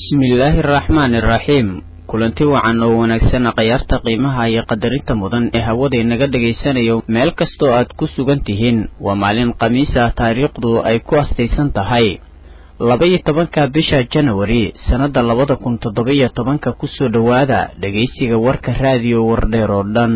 bismillaahi araxmaani iraxiim kulanti wacan oo wanaagsan khayaarta qiimaha iyo qadarinta mudan ee hawada inaga dhegaysanayo meel kastoo aad ku sugan tihiin waa maalin khamiis ah taariikhdu ay ku astaysan tahay laba-iyo tobanka bisha janawari sannadda labada kun toddoba-iyo tobanka kusoo dhowaada dhegaysiga warka raadiyo wardheer oo dhan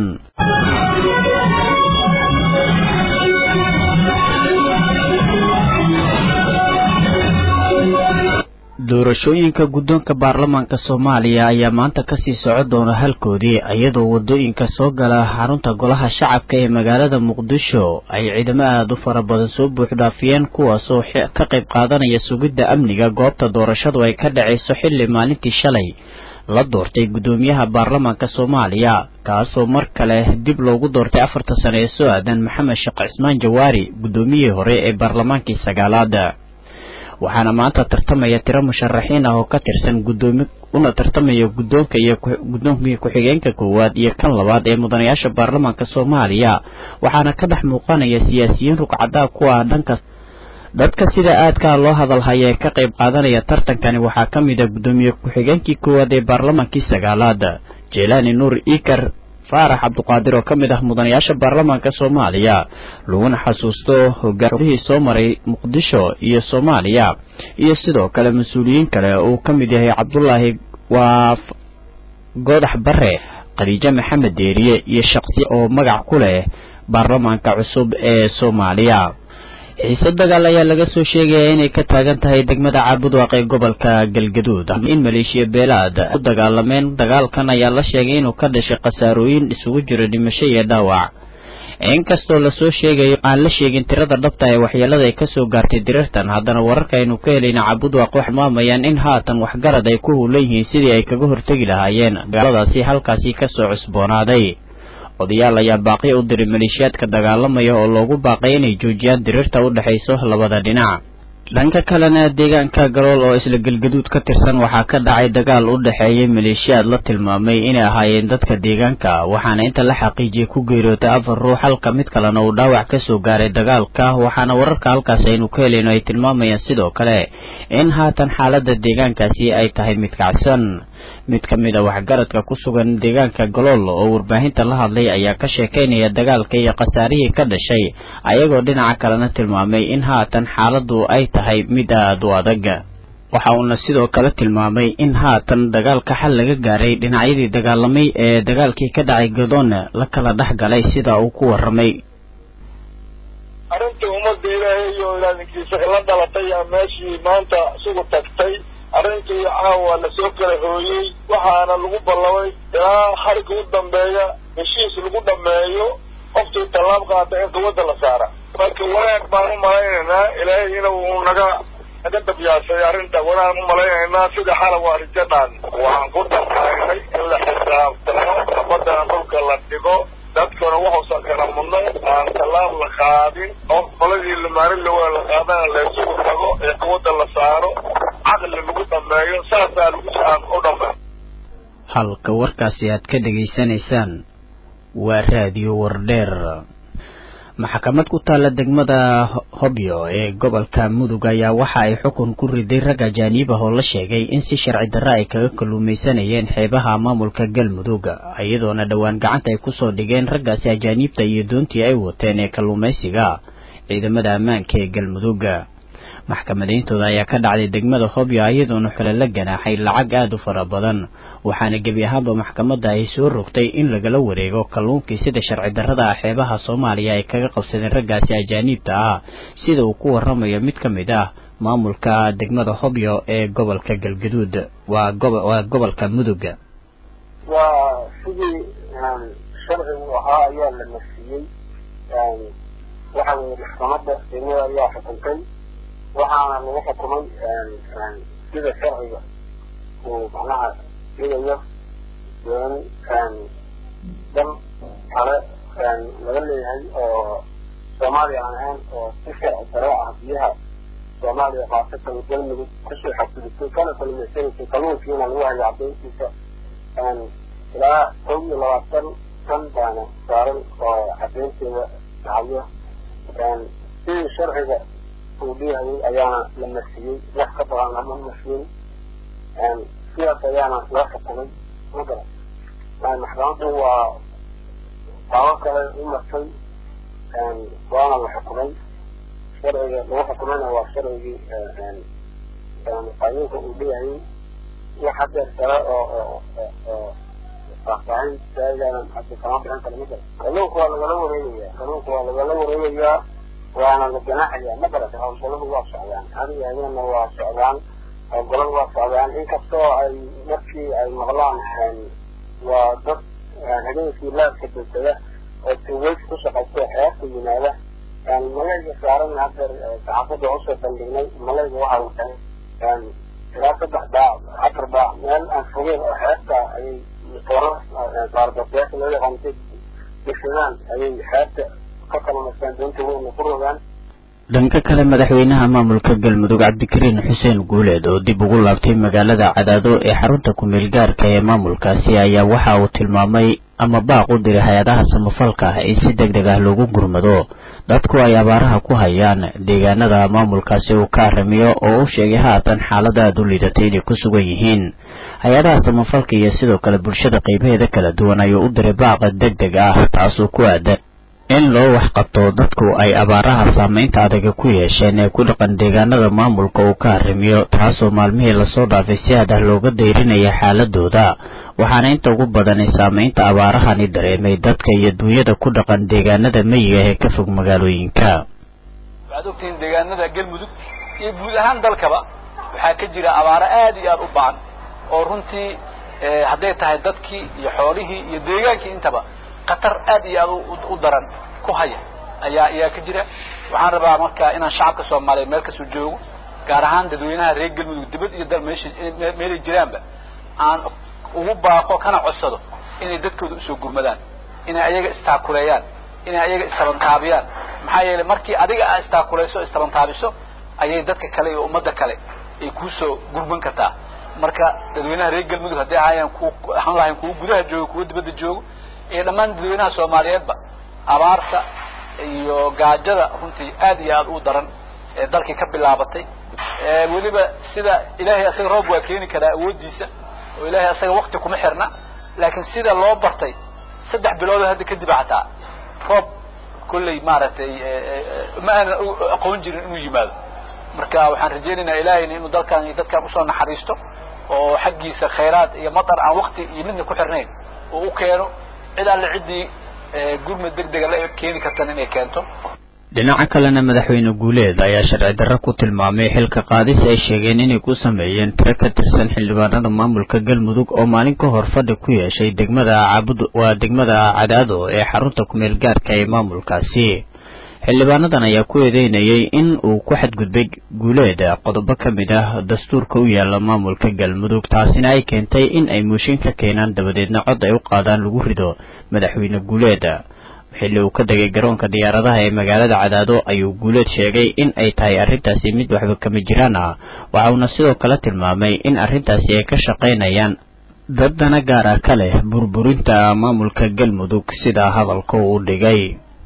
doorashooyinka guddoonka baarlamaanka soomaaliya ayaa maanta kasii soco doona halkoodii iyadoo wadooyinka soo gala xarunta golaha shacabka ee magaalada muqdisho ay ciidamo aada u fara badan soo buuxdhaafiyeen kuwaasoo ka qayb qaadanaya sugidda amniga goobta doorashadu ay ka dhacayso xilli maalintii shalay la doortay guddoomiyaha baarlamaanka soomaaliya kaasoo mar kale dib loogu doortay afarta sane ee soo aadan maxamed sheekh cismaan jawaari guddoomiyihii hore ee baarlamaankii sagaalaad waxaana maanta tartamaya tiro musharaxiin ah oo ka tirsan gudoomi una tartamaya guddoonka iyo guddoomkii ku-xigeenka koowaad iyo kan labaad ee mudanayaasha baarlamaanka soomaaliya waxaana ka dhex muuqanaya siyaasiyiin rugcadaa ku ah dhanka dadka sida aadkaa loo hadalhaya ee ka qayb qaadanaya tartankani waxaa ka mid a guddoomiye ku-xigeenkii koowaad ee baarlamaankii sagaalaad jeelaani nuur ikar faarax cabduqaadir oo ka mid ah mudanayaasha baarlamaanka soomaaliya laguna xasuusto hogaanihii soo maray muqdisho iyo soomaaliya iyo sidoo kale mas-uuliyiin kale uu ka mid yahay cabdulaahi waa goodax bare khadiijo maxamed deeriye iyo shaqsi oo magac ku leh baarlamaanka cusub ee soomaaliya xiise dagaal ayaa laga soo sheegaya inay ka taagan tahay degmada caabudwaaq ee gobolka galgaduud in maleeshiya beelaad u dagaalameen dagaalkan ayaa la sheegay inuu ka dhashay khasaarooyin isugu jiro dhimasho iyo dhaawac inkastoo lasoo sheegayo aan la sheegin tirada dhabta ee waxyeelada ay kasoo gaartay dirirtan haddana wararka aynu ka helayna caabudwaaq waxay tilmaamayaan in haatan waxgarad ay ku huulan yihiin sidii ay kaga hortegi lahaayeen gaaladaasi halkaasi kasoo cusboonaaday odayaal ayaa baaqiyo u diray maleeshiyaadka dagaalamaya oo loogu baaqay inay joojiyaan diriirta u dhexayso labada dhinac dhanka kalena deegaanka galool oo isla galgaduud ka tirsan waxaa ka dhacay dagaal u dhexeeyay maleeshiyaad la tilmaamay inay ahaayeen dadka deegaanka waxaana inta la xaqiijiyay ku geeriyootay afar ruux halka mid kalena uu dhaawac kasoo gaaray dagaalka waxaana wararka halkaas aynu ka helayno ay tilmaamayaan sidoo kale in haatan xaalada deegaankaasi ay tahay mid kacsan mid ka mid a waxgaradka ku sugan deegaanka galool oo warbaahinta la hadlay ayaa ka sheekaynaya dagaalka iyo khasaarihii ka dhashay ayagoo dhinaca kalena tilmaamay in haatan xaaladu ay tahay mid aada u adag waxa uuna sidoo kale tilmaamay in haatan dagaalka xal laga gaaray dhinacyadii dagaalamay ee dagaalkii ka dhacay gadoona la kala dhex galay sida uu ku warramay arrintii ummadda ilaahay iyo ilaalinkiisa la dhalatay yaa meeshii maanta isugu tagtay arrintii caawa lasoo kala hooyey waxaana lagu ballamay ilaa xariga u dambeeya heshiis lagu dhameeyo qofkii tallaab qaata in quwadda la saara marka wanaag baan u malaynaynaa ilaahay inuu naga naga dabyaashay arrinta wanaan u malaynaynaa sida xala waa rijadhaan waxaan ku dhaqaynay in la xisaabtamo nabadana dhulka la dhigo dadkuna waxuusan kala mudnay aan tallaab la qaadin oo qoladii lamaarin lawaa la qaadana laysugu tago ee quwadda la saaro caqli lagu dhameeyo saasaa lagu aan u dhamay halka warkaasi aad ka dhegaysanaysaan waa raadiyo wardheer maxkamad ku taalla degmada hobyo ee gobolka mudug ayaa waxa ay xukun ku riday rag ajaaniib ah oo la sheegay in si sharci darre ay kaga kalluumaysanayeen xeebaha maamulka galmudug iyadoona dhowaan gacanta ay kusoo dhigeen raggaasi ajaaniibta iyo doontii ay wateen ee kalluumaysiga ciidamada ammaanka ee galmudug maxkamadayntooda ayaa ka dhacday degmada hobyo iyadoona xule la ganaaxay lacag aada u fara badan waxaana gebi ahaanba maxkamadda ay soo rogtay in lagala wareego kalluunkii sida sharci darrada ah xeebaha soomaaliya ay kaga qabsadeen raggaasi ajaaniibta ah sida uu ku warramayo mid ka mid ah maamulka degmada hobyo ee gobolka galgaduud waa waa gobolka mudug waa sidii sharcigu ahaa ayaa la nafsiyey waxa weye maxkamadda degmada ayaa xukuntay waxaana lagu xukumay sida sharciga uu macnaha dhigayo in dal kale laga leeyahay oo soomaaliya aan ahayn oo si sharci daro ah biyaha soomaaliya khaasatan galmudug kusoo xadgudubtay kana kalluumaysanaysay kalluunkiina lagu hayo cadayntiisa ilaa kow iyo labaatan kan baana saaran oo cadaynteeda lahayo sidii sharciga uu leeyahay ayaana la marsiiyey wax ka badan lama marsiyin sidaas ayaana loo xukumay ma garan maxkamaddu waa taabo kale u martay waana la xukumay sharciga lagu xukumayna waa sharcigii qaanuunka uu leeyahay wax hadeer kale oo oo oo faahfaahin saaidan hadda kama bixin karo ma garan kalluunka waa lagala wareegayaa kalluunka waa lagala wareegayaa waana la ganaaxayaa ma garata hawlgalladu waa socdaan adiga habeenna waa socdaan hawlgalladu waa socdaan inkastoo ay markii ay maqlaan waa dad habeenkii laadka degdega oo tuugeys ku shaqaysta xeerta yimaada malayga saaran hadeer saxaafadda usoo bandhignay malayga waxa uu tahay ilaa saddex baac afar baac meel aan fogeen oo xeerta ayay baarbabeeka loo yaqaantay degsadaan ayay xeerta ka kalamaystaan doonta weyna ku rogaan dhanka kale madaxweynaha maamulka galmudug cabdikariin xuseen guuleed oo dib ugu laabtay magaalada cadaado ee xarunta ku-meel gaarka ee maamulkaasi ayaa waxa uu tilmaamay ama baaq u diray hay-adaha samafalka ah in si deg deg ah loogu gurmado dadku ay abaaraha ku hayaan deegaanada maamulkaasi uu ka aramiyo oo u sheegay haatan xaalada aada u liidatay inay ku sugan yihiin hay-adaha samafalka iyo sidoo kale bulshada qeybaheeda kala duwan ayuu u diray baaqa deg deg ah taasoo ku aadan in loo waxqabto dadku ay abaaraha saameynta adaga ku yeesheen ee ku dhaqan deegaanada maamulka uu ka arrimiyo taasoo maalmihii lasoo dhaafay si aad ah looga dayrinaya xaaladooda waxaana inta ugu badanay saameynta abaarahani dareemay dadka iyo duunyada ku dhaqan deegaanada meyiga ee ka fog magaalooyinka waxaad ogtihiin deegaanada galmudug iyo guud ahaan dalkaba waxaa ka jira abaaro aad iyo aada u baahan oo runtii hadday tahay dadkii iyo xoolihii iyo deegaankii intaba khatar aad iyo aad u daran ku haya ayaa ayaa ka jira waxaan rabaa marka inaan shacabka soomaaliyeed meel kasoo joogo gaar ahaan dadweynaha reer galmudug dibad iyo dal meesha meelay jiraanba aan ugu baaqo kana codsado inay dadkooda usoo gurmadaan inay ayaga istaakuleeyaan inay ayaga istabantaabiyaan maxaa yeelay markii adiga aa istaakuleyso istabantaabiso ayay dadka kale iyo ummadda kale ay kuusoo gurman kartaa marka dadweynaha reer galmudug hadday ahaayeen ku ahaan lahayn kuwa gudaha joogo kuwa dibadda joogo iyo dhammaan dadweynaha soomaaliyeedba abaarta iyo gaajada runtii aad iyo aad u daran ee dalkii ka bilaabatay weliba sida ilaahay asaga roob waa keeni karaa awooddiisa oo ilaahay asaga wakti kuma xirna laakiin sida loo bartay saddex biloodoo hadda kadib xataa roob kolley maaragtay ma aanan aqoon jirin inuu yimaado marka waxaan rajaynaynaa ilaahayna inuu dalkan iyo dadkan usoo naxariisto oo xaggiisa khayraad iyo matar aan wakti iyo midna ku xirnayn oo u keeno cid alle ciddii gurmad deg dega la keeni kartan inay keento dhinaca kalena madaxweyne guuleed ayaa sharci darro ku tilmaamay xilka qaadis ay sheegeen inay ku sameeyeen tiro ka tirsan xildhibaanada maamulka galmudug oo maalin ka hor fadhi ku yeeshay degmada cabud waa degmada cadaado ee xarunta kumeel gaarka ee maamulkaasi xildhibaanadan ayaa ku eedeynayay in uu ku xadgudbay guuleed qodobo ka mid ah dastuurka u yaala maamulka galmudug taasina ay keentay in ay muushin ka keenaan dabadeedna cod ay u qaadaan lagu rido madaxweyne guuleed xilli uu ka degay garoonka diyaaradaha ee magaalada cadaado ayuu guuleed sheegay in ay tahay arrintaasi mid waxba kama jiraan ah waxa uuna sidoo kale tilmaamay in arrintaasi ay ka shaqaynayaan dad dana gaar ah ka leh burburinta maamulka galmudug sida hadalka uu dhigay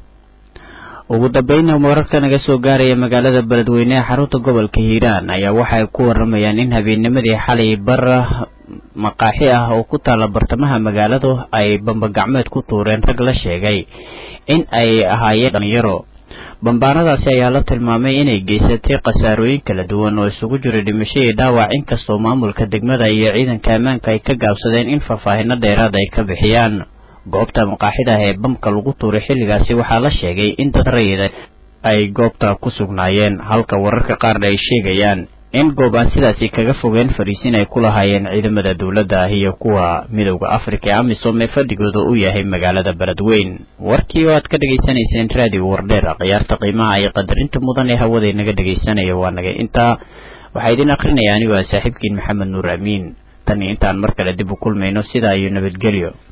ugu dambeynna wararka naga soo gaaraya magaalada beledweyne ee xarunta gobolka hiiraan ayaa waxay ku waramayaan in habeennimadii xalay bar maqaaxi ah oo ku taala bartamaha magaaladu ay bambagacmeed ku tuureen rag la sheegay in ay ahaayeen dhalinyaro bambaanadaasi ayaa la tilmaamay inay geysatay khasaarooyin kala duwan oo isugu jira dhimasho iyo dhaawac inkastoo maamulka degmada iyo ciidanka ammaanka ay ka gaabsadeen in faahfaahino dheeraad ay ka bixiyaan goobta maqaaxida ee bamka lagu tuuray xilligaasi waxaa la sheegay in dad rayida ay goobta ku sugnaayeen halka wararka qaarna ay sheegayaan in goob aan sidaasi kaga fogeen fariisin ay ku lahaayeen ciidamada dowladda ah iyo kuwa midowda afrika ee amisom ee fadhigooda u yahay magaalada beledweyn warkii oo aad ka dhegaysanayseen raadiyo wardheer khiyaarta qiimaha iyo qadarinta mudan ee hawada inaga dhegaysanaya waa naga intaa waxaa idin akrinaya anigoo ah saaxiibkiin maxamed nuur amiin tan iyo intaan mar kale dib u kulmayno sidaa iyo nabadgelyo